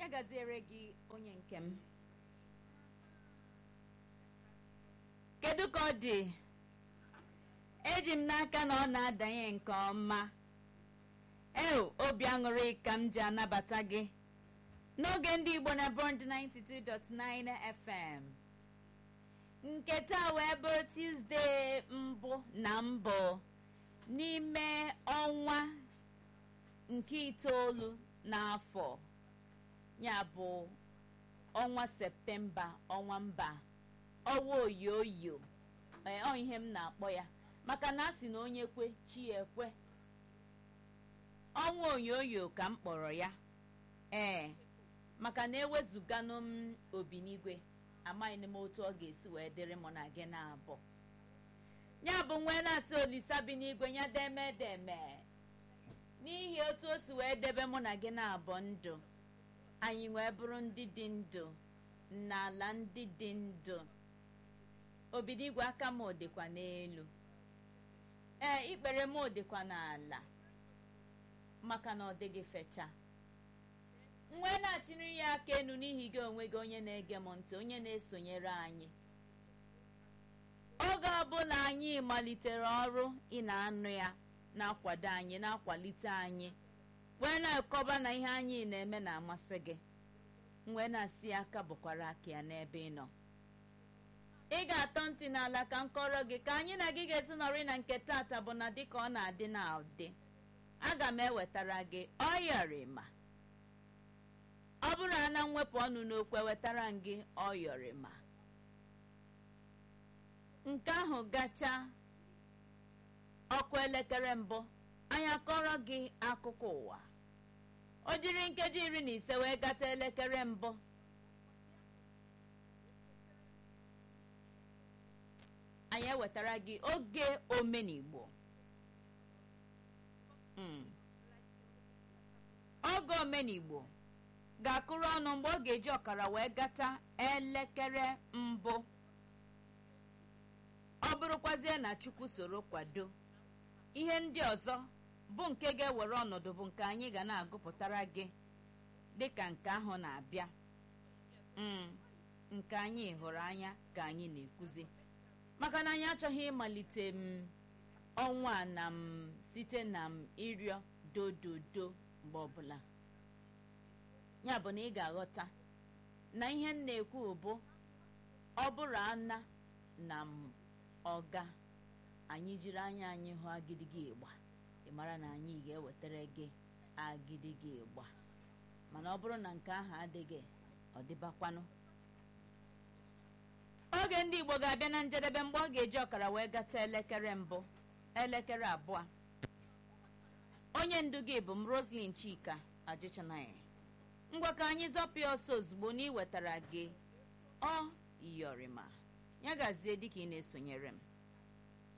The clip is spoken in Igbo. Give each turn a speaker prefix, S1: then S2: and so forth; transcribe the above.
S1: gaziere gị onye nke m kedu ka ọ dị eji m n'aka na ọ na-adanye nke ọma eo obi aṅụrị ka m ji anabata gị n'oge ndị igbo na bond 92.9 fm nke taa wee bụrụ tuzdee mbụ na mbụ n'ime ọnwa nke itoolu n'afọ ya bụ ọnwa septemba ọnwa mba ọnwa oyoyo ọ ihe m na-akpọ ya maka na a sị na onye kwe chi ekwe ọnwa oyoyo ka m kpọrọ ya ee maka na ewezuganụ m obi n'igwe amaghị m otu ọ ga-esi wee dịrị mụ na gị na-abụ ya bụ nwee na-asị olisa bi n'igwe ya deme deme n'ihi otu o si wee debe mụ na gị na-abụ ndụ anyị wee bụrụ ndị dị ndụ n'ala ndị dị ndụ obinigwe aka m dịkwa n'elu ee ikpere m dịkwa n'ala maka na ọ dịghị fecha nwee na-achịrị ya aka enu n'ihi gị onwe gị onye na-ege m ntị onye na-esonyere anyị oge ọbụla anyị malitere ọrụ ị na-anụ ya na-akwado anyị na-akwalite anyị wee na-akọba na ihe anyị na-eme na-amasị gị wee na-asị aka bụkwara aka ya n'ebe ị nọ ị ga-atọ ntị n'ala ka m kọrọ gị ka anyị na gị ga-esi nọrị na nke tata bụ na dịka ọ na-adị na ụdị aga m ewetara gị ọyọrịma ọ bụrụ na mwepụ ọnụ n'okwu wetara m gị ọyọrịma nke ahụ gacha ọkụ elekere mbụ anyị akọrọ gị akụkọ ụwa o jiri nkeji iri na ise wee gata elekere mbụ anyị ewetara gị oge omenigbo oge omenigbo ga-akụrụ ọnụ mgbe ọ ga-eji ọkara wee gata elekere mbụ ọ bụrụkwazie na chukwu soro kwado ihe ndị ọzọ bụ nke ga-ewere ọnọdụ bụ nke anyị ga na-agụpụtara gị dịka nke ahụ na-abịa nke anyị hụrụ anya ka anyị na-ekwuzi maka na anyị achọghị ịmalite m ọnwa na m site na m ịrịọ dododo mgbe ọbụla ya bụ na ị ga-aghọta na ihe m na-ekwu bụ ọ bụrụ ana na m ọga anyị jiri anya anyị hụ agidigi ịgba ị mara na anyị ga-ewetara gị agidigi ịgba mana ọ bụrụ na nke ahụ adịghị ọ dịbakwanụ oge ndị igbo ga-abịa na njedebe mgbe ọ ga-eji ọkara wee gata elekere mbụ elekere abụọ onye ndu gị bụ m roslyn chika ajịchanaghị ngwa ka anyị zọpịa ọsọ ozugbo na iwetara gị ọ yọrịma ya gazie dịka ị na-esonyere m